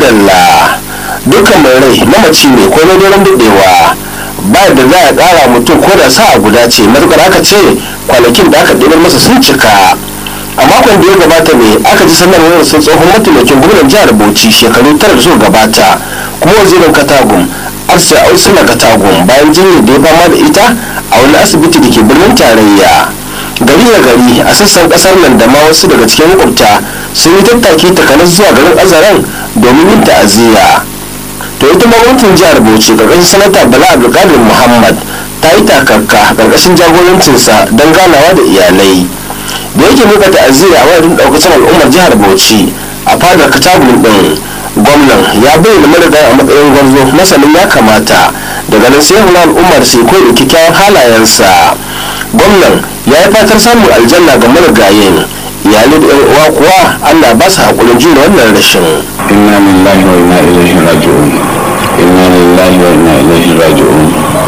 madalla dukkan mai rai mamaci ne ko na daren daɗewa ba da za a ƙara mutum ko da sa'a guda ce matuƙar aka ce kwanakin da aka ɗibar masa sun cika a makon da ya gabata ne aka ji sanarwar sun tsohon mataimakin gwamnan jihar bauchi shekaru tara da suka gabata kuma wazirin katagum arsa ausula katagum bayan jinyar da ya fama da ita a wani asibiti da ke birnin tarayya gari da gari a sassan kasar nan da ma wasu daga cikin makwabta sun yi tattaki takanas zuwa garin azaran domin yin ta'aziyya to ita gwamnatin jihar bauchi karkashin sanata bala abdulkadir muhammad ta yi takarka karkashin jagorancinsa don ganawa da iyalai da yake muka ta'aziyya a wajen daukacin al'ummar jihar bauchi a fadar katabun din gwamnan ya bayyana marigayi a matsayin gwarzo masanin ya kamata daga nan sai hula al'ummar sai koyi da kyakkyawan halayensa gwamnan ya yi fatar samun aljanna ga marigayin iyalai da 'yan uwa kuwa allah ba su haƙurin jure wannan rashin inna lillahi wa inna ilaihi raji'un inna lillahi wa inna ilaihi raji'un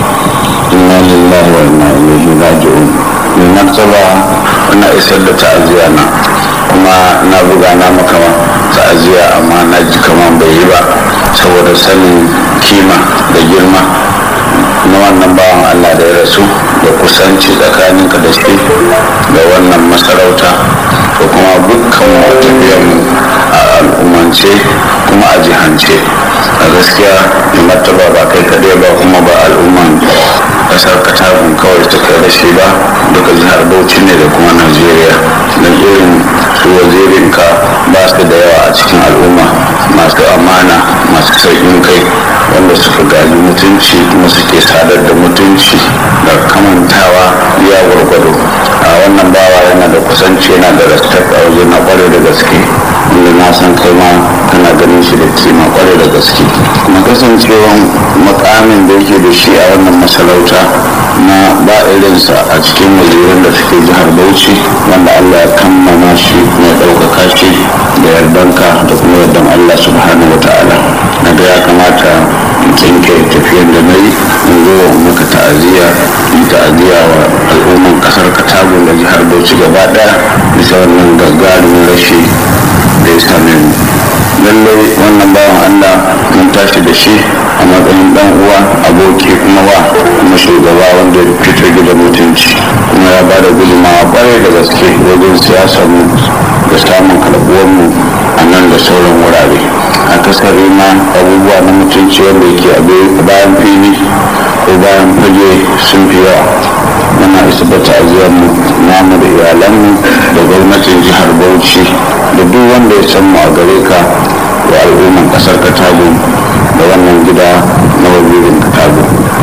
inna lillahi wa inna ilaihi raji'un mai martaba ina isar da ta'aziyya na kuma na buga na maka ta'aziyya amma na ji kaman bai yi ba saboda sanin kima da girma na wannan bawan allah da ya rasu da kusanci tsakaninka da shi da wannan masarauta da kuma dukkan mu a al'ummance kuma a jihance a gaskiya mai martaba ba kai kaɗai ba kuma ba al'umman ƙasar katagun kawai suka rashi ba duka jihar bauchi ne da kuma najeriya don irin su wazirinka ba su da yawa a cikin al'umma masu amana masu sauƙin kai wanda suka gaji mutunci kuma suke sadar da mutunci da kamantawa ya gwargwado a wannan bawa yana da kusanci yana da respect a waje na kware da gaske wanda na san kai ma kana ganin shi da kima kware da gaske kuma kasancewan makamin da yake da shi a wannan masarauta na ba irinsa a cikin wazirin da suke jihar bauchi wanda allah ya kammama shi mai ɗaukaka shi da yardanka da kuma yardan allah subhanahu wa ta'ala na ga ya kamata tsinke tafiyan da na yi in zo maka ta'aziyya yi ta'aziyya wa al'umman kasar katagun da jihar bauchi gaba daya bisa wannan gagarumin rashi da ya same mu lallai wannan bawan allah mun tashi da shi a matsayin dan uwa aboki kuma wa kuma shugaba wanda ya fito gida mutunci kuma ya bada gudunmawa kwarai da gaske wajen siyasar mu da samun karɓuwar mu a nan da sauran wurare akasari ma abubuwa na mutunci wanda yake a bayan fili ko bayan fage sun fi yawa muna isa da ta'aziyar mu namu da iyalanmu da gwamnatin jihar bauchi da duk wanda ya san mu a gare ka wa al'umman kasar katago da wannan gida na wazirin katago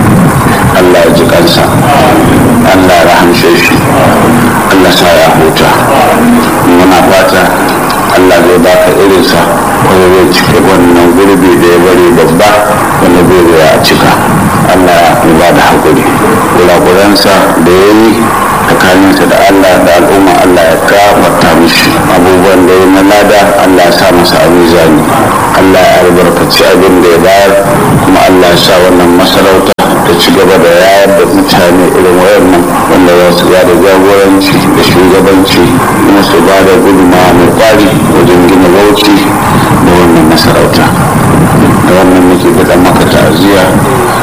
allah ya ji kansa allah ya rahamshe shi allah sa ya huta muna fata allah zai baka irinsa wanda zai cike wannan gurbi da ya bari babba wanda zai zai a cika allah ya ba da haƙuri kurakuransa da ya yi tsakaninsa da allah da al'umma allah ya gafarta mishi abubuwan da ya na lada allah ya sa masa a mizani allah ya albarkaci abin da ya bayar kuma allah ya sa wannan masarauta da ci gaba da yayar da mutane irin wayannan wanda za su ba da jagoranci da shugabanci kuma su ba da gudunmawa mai kwari wajen gina bauchi da wannan masarauta da wannan muke faɗa maka ta'aziyya